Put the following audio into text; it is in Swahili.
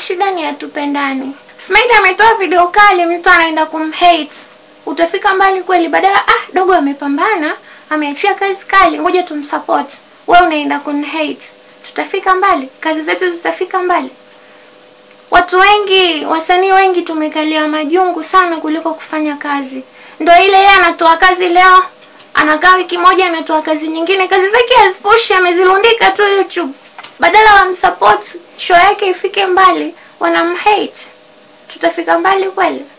shida ni hatupendani. Smile ametoa video kali, mtu anaenda kumhate. Utafika mbali kweli? Badala ah, dogo amepambana, ameachia kazi kali, ngoja tumsupport. Wewe unaenda kunhate. Tutafika mbali? Kazi zetu zitafika mbali? Watu wengi, wasanii wengi tumekalia majungu sana kuliko kufanya kazi. Ndo ile yeye anatoa kazi leo, anakaa wiki moja anatoa kazi nyingine, kazi zake hazipushi, amezilundika tu YouTube. Badala wamsupport show yake ifike mbali, wanamhate. Tutafika mbali kweli?